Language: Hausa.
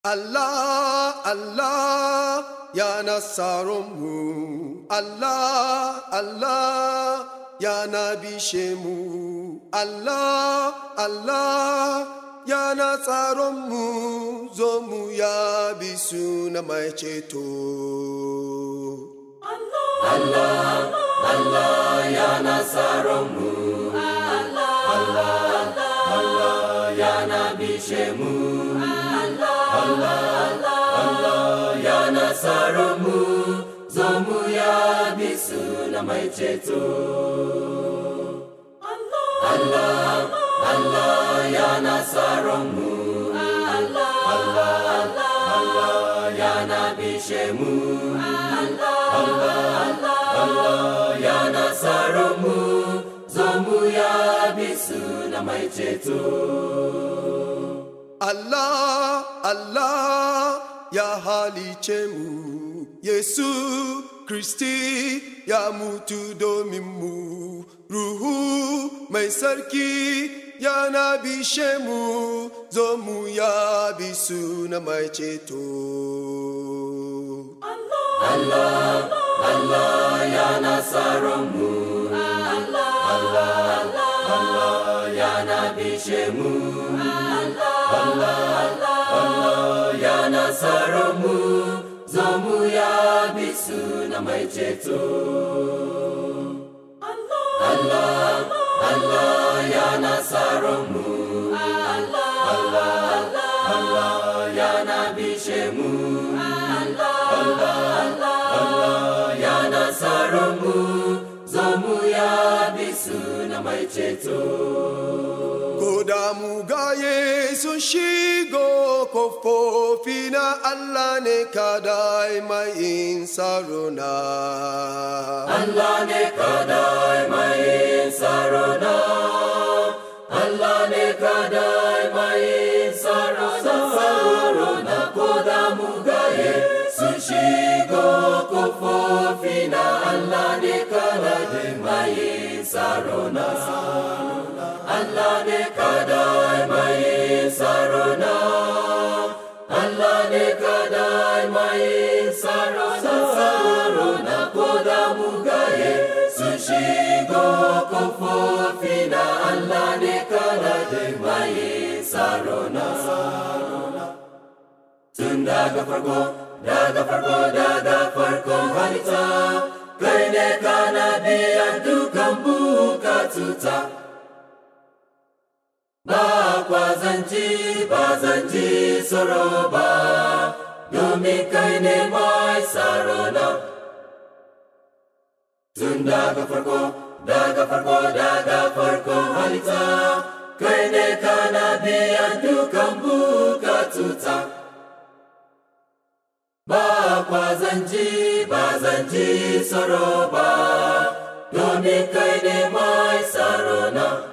Allah, Allah, ya nasarunmu. Allah, Allah, ya nabishemu. Allah, Allah, ya nasarunmu. Zo mu ya bisu na mai ceto. Allah, Allah, ya halice mu, Yesu Kristi ya mutu domin mu, Ruhu mai sarki ya na bishe mu, zo mu ya bisu na mai ceto. Ko da mugaye sun shigo kofofi na Allah ne kadai mai yin saruna. Allah ne kadai mai sarona Allah ne kadai mai sarona sarona ko da mugaye sun shigo kofofi na Allah ne kadai mai sarona Allah ne kadai mai sarona Allah ne kadai mai sarona sarona ko da mugaye sun shigo kofofi na Allah ne kadai mai sarona tun daga farko daga farko daga farkon halitta kai ne kana biyan dukan bukatuta ba kwazanci ba zanci tsoro ba domin kai ne mai sarona tun daga farko daga farko daga farkon halitta kai ne kana biyan dukan bukatuta ba kwazanci ba zanci tsoro ba domin kai ne mai sarona